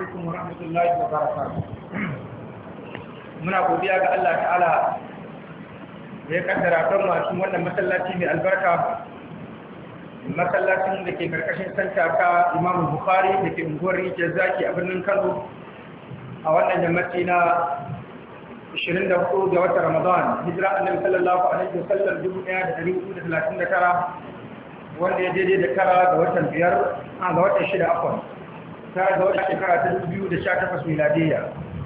alaikum wa rahmatullahi wa barakatuh muna godiya ga Allah ta'ala da ya kaddara kan masu wannan masallaci mai albarka masallacin da ke karkashin santa ka Imam Bukhari da ke unguwar Rijiyar Zaki a birnin Kano a wannan yammaci na 24 ga watan Ramadan hijira annabi sallallahu alaihi wasallam 1439 wanda ya daidai da tara ga watan biyar a ga watan shida afon tara ga watan shekara ta 2018 miladiyya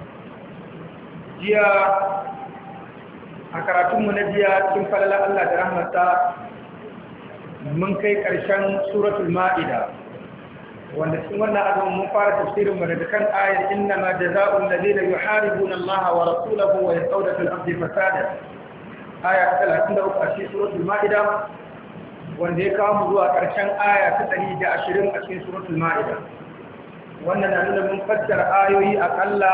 jiya a karatunmu na jiya cikin falala Allah da rahmata mun kai ƙarshen suratul ma'ida wanda cikin wannan azumin mun fara tafsirin mu daga kan ayar inna ma jazaa'ul ladina yuharibuna Allah wa rasulahu wa yasawda fil ardi fasada aya 33 a cikin suratul ma'ida wanda ya kawo mu zuwa ƙarshen aya ta 120 a cikin suratul ma'ida wannan na nuna mun fassara ayoyi akalla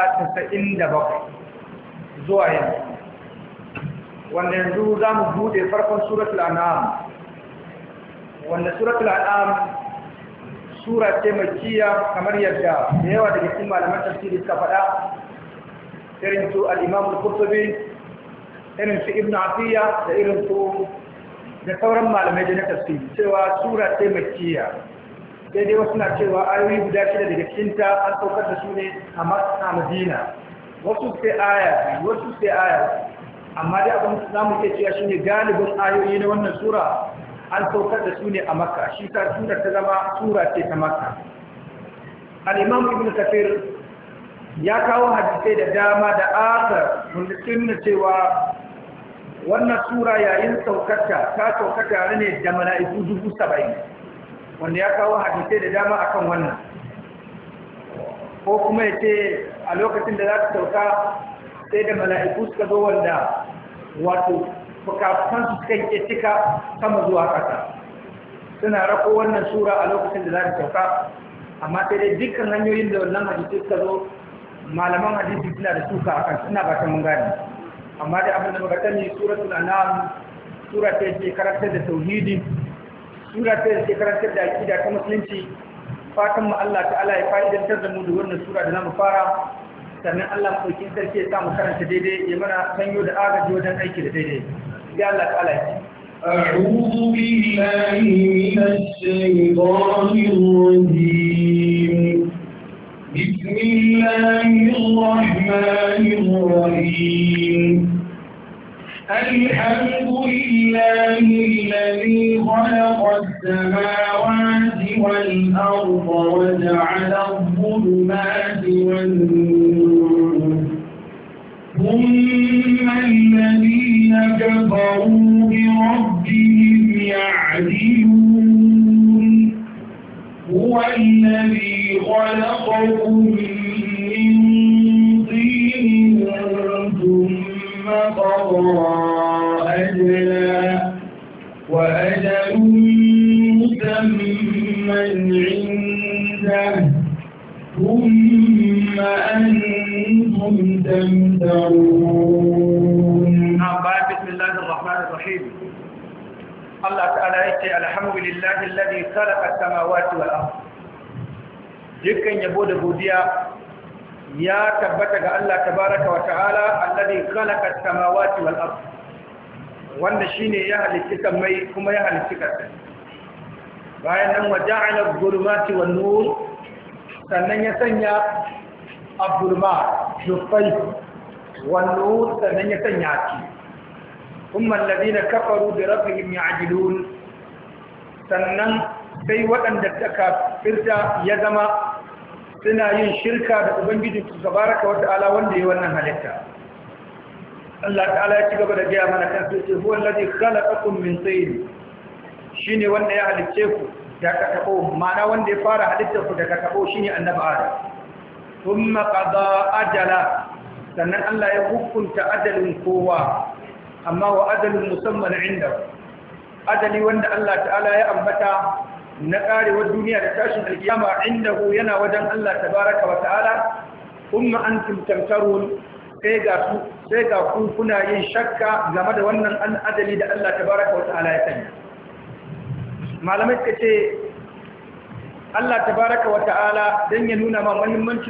97 zuwa yanzu wanda yanzu za mu bude farkon suratul an'am wanda suratul an'am sura ce makkiya kamar yadda da yawa daga cikin malaman tafsiri suka faɗa irin su al-imam al-qurtubi irin su ibn atiya da irin su da sauran malamai da na tafsiri cewa sura ce makkiya sai dai wasu na cewa ayoyi guda shida daga cikinta an saukar da su ne a madina wasu sai aya wasu sai aya amma dai abin za mu ke cewa shine galibin ayoyi na wannan sura an saukar da su ne a makka shi ta sura ta zama sura ce ta makka al-imam ibn kafir ya kawo hadisai da dama da asar wanda sun cewa wannan sura yayin saukarta ta sauka tare ne da mala'iku dubu saba'in wanda ya kawo hadisai da dama akan wannan ko kuma ya ce a lokacin da za ta sauka sai da mala'iku suka zo wanda wato fukafukansu suka yi cika sama zuwa ƙasa suna rako wannan sura a lokacin da za ta sauka amma sai dai dukkan hanyoyin da wannan hadisi suka zo malaman hadisi suna da suka a kan suna ba ta mun gani amma da abin da muka sani suratul anam sura ta ce karantar da tauhidi sura ta ce karantar da aqida ta musulunci fatan mu Allah ta'ala ya fa'idantar da mu da wannan sura da zamu fara sannan Allah maɗaukin sarki ya samu karanta daidai ya mana sanyo da agaji wajen aiki da daidai ya Allah ta'ala ya أعوذ بالله من الشيطان الرجيم بسم الله الرحمن الرحيم الحمد لله الذي خلق السماوات والأرض وجعل الظلمات والنور ثم الذين كفروا بربهم يعدلون هو الذي خلقكم من طين ثم قضى أجلا وأجل مسمى عنده ثم أنتم تمترون نعم بسم الله الرحمن الرحيم الله تعالى يقول الحمد لله الذي خلق السماوات والأرض dukkan yabo da godiya ya tabbata ga Allah tabaraka wa ta'ala alladhi khalaqa as-samawati wal ard wanda shine ya halitta samai kuma ya halitta ƙasa bayan nan wa ja'ala adh-dhulumati wan nur sannan ya sanya abdulma dufai wan nur sannan ya sanya ki kuma alladhina kafaru bi rabbihim ya'dilun sannan sai waɗanda suka firta ya zama suna yin shirka da ubangiji su tabaraka wa ta'ala wanda ya wannan halitta Allah ta'ala ya ci gaba da gaya mana kan sai huwa alladhi khalaqakum min tin shine wanda ya halicce ku daga tabo ma'ana wanda ya fara halittar ku daga tabo shine annabi Adam thumma qada ajala sannan Allah ya hukunta ajalin kowa amma wa ajalin musamman inda ajali wanda Allah ta'ala ya ambata na karewar duniya da tashin alkiyama indahu yana wajen Allah tabaraka wa ta'ala kuma antum tamtarun sai ga su sai ga ku kuna yin shakka game da wannan an adali da Allah tabaraka wa ta'ala ya sanya malamai suka ce Allah tabaraka wa ta'ala dan ya nuna ma muhimmanci